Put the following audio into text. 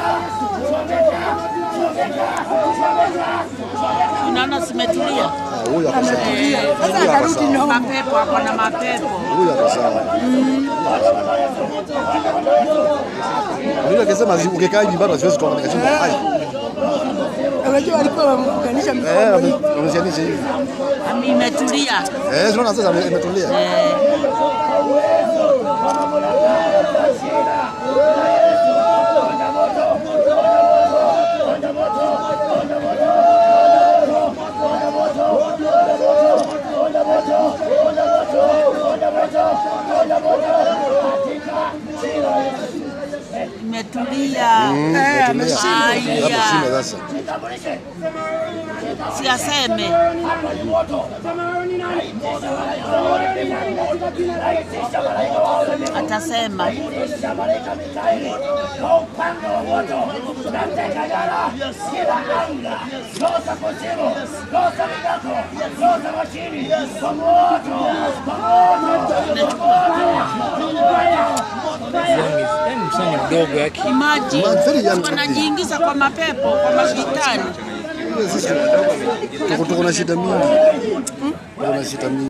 Unaona zimetulia. Ah, Huyu ako sawa. Sasa Huyu ako atarudi sawa. nyuma. Mapepo ako na mapepo. Huyu ako sawa. Mimi akisema ukikaa hivi bado siwezi toka nikashinda. Hai. Unajua walikuwa wamekuganisha Eh, mikono hivi. ame- ameshanisha hivi. Ami imetulia. Eh, tunaona sasa ame- imetulia. Eh, imetulia. Eh, ameshinda. Hapo shinda sasa. Si aseme. Atasema. Yaani msanii mdogo yake Imagine Man, very young wanajiingiza kwa mapepo, kwa mashetani. Sisi tuko tuko na shida mingi. Tuko na shida mingi.